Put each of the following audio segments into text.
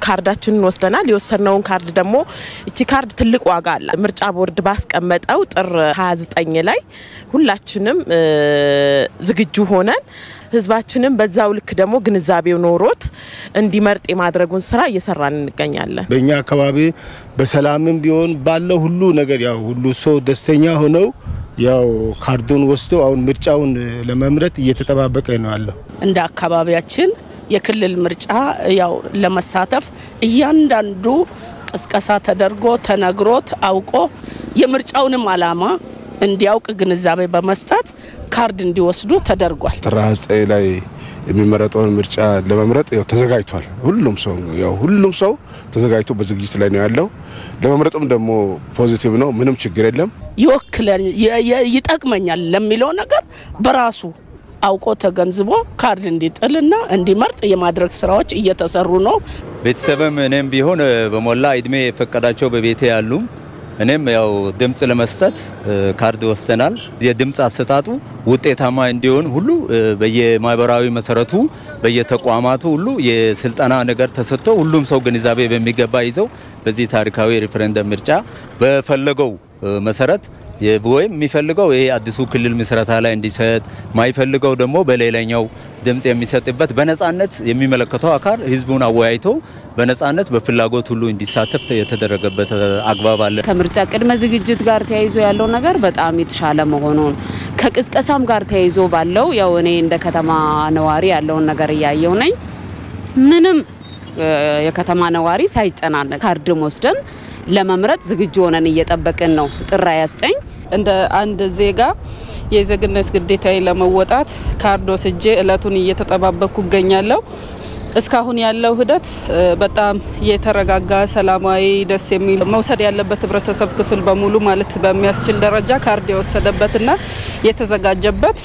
ካርዳችንን ወስደናል። የወሰድነውን ካርድ ደግሞ እቺ ካርድ ትልቅ ዋጋ አለ። ምርጫ ቦርድ ባስቀመጠው ጥር 29 ላይ ሁላችንም ዝግጁ ሆነን ህዝባችንም በዛው ልክ ደግሞ ግንዛቤው ኖሮት እንዲመርጥ የማድረጉን ስራ እየሰራን እንገኛለን። በእኛ አካባቢ በሰላምም ቢሆን ባለው ሁሉ ነገር ያው ሁሉ ሰው ደስተኛ ሆነው ያው ካርዱን ወስዶ አሁን ምርጫውን ለመምረጥ እየተጠባበቀ ነው ያለው። እንደ አካባቢያችን የክልል ምርጫ ያው ለመሳተፍ እያንዳንዱ ቅስቀሳ ተደርጎ ተነግሮት አውቆ የምርጫውንም አላማ እንዲያውቅ ግንዛቤ በመስጠት ካርድ እንዲወስዱ ተደርጓል። ጥር ዘጠኝ ላይ የሚመረጠውን ምርጫ ለመምረጥ ያው ተዘጋጅቷል። ሁሉም ሰው ያው ሁሉም ሰው ተዘጋጅቶ በዝግጅት ላይ ነው ያለው። ለመምረጥም ደግሞ ፖዚቲቭ ነው፣ ምንም ችግር የለም። ይወክለን ይጠቅመኛል ለሚለው ነገር በራሱ አውቆ ተገንዝቦ ካርድ እንዲጥልና እንዲመርጥ የማድረግ ስራዎች እየተሰሩ ነው። ቤተሰብም እኔም ቢሆን በሞላ እድሜ የፈቀዳቸው በቤቴ ያሉ እኔም ያው ድምፅ ለመስጠት ካርድ ወስደናል። የድምፅ አሰጣጡ ውጤታማ እንዲሆን ሁሉ በየማህበራዊ መሰረቱ በየተቋማቱ ሁሉ የስልጠና ነገር ተሰጥቶ ሁሉም ሰው ግንዛቤ በሚገባ ይዘው በዚህ ታሪካዊ ሪፈረንደም ምርጫ በፈለገው መሰረት ወይም የሚፈልገው ይሄ አዲሱ ክልል ምስረታ ላይ እንዲሰጥ ማይፈልገው ደግሞ በሌላኛው ድምፅ የሚሰጥበት በነጻነት የሚመለከተው አካል ህዝቡን አወያይቶ በነጻነት በፍላጎት ሁሉ እንዲሳተፍ የተደረገበት አግባብ አለ። ከምርጫ ቅድመ ዝግጅት ጋር ተያይዞ ያለው ነገር በጣም የተሻለ መሆኑን ከቅስቀሳም ጋር ተያይዞ ባለው ያው እኔ እንደ ከተማ ነዋሪ ያለውን ነገር እያየው ነኝ። ምንም የከተማ ነዋሪ ሳይጨናነቅ ካርድም ወስደን ለመምረጥ ዝግጁ ሆነን እየጠበቅን ነው። ጥር 29 እንደ አንድ ዜጋ የዜግነት ግዴታዬ ለመወጣት ካርድ ወስጄ እለቱን እየተጠባበቅኩ እገኛለሁ። እስካሁን ያለው ሂደት በጣም የተረጋጋ ሰላማዊ፣ ደስ የሚል መውሰድ ያለበት ህብረተሰብ ክፍል በሙሉ ማለት በሚያስችል ደረጃ ካርድ የወሰደበትና የተዘጋጀበት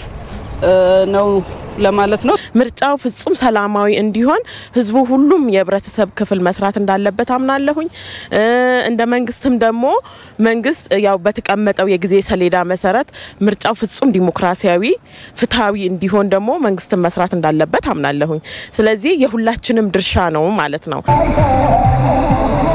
ነው ለማለት ነው። ምርጫው ፍጹም ሰላማዊ እንዲሆን ህዝቡ ሁሉም የህብረተሰብ ክፍል መስራት እንዳለበት አምናለሁኝ። እንደ መንግስትም ደግሞ መንግስት ያው በተቀመጠው የጊዜ ሰሌዳ መሰረት ምርጫው ፍጹም ዲሞክራሲያዊ፣ ፍትሐዊ እንዲሆን ደግሞ መንግስትን መስራት እንዳለበት አምናለሁኝ። ስለዚህ የሁላችንም ድርሻ ነው ማለት ነው።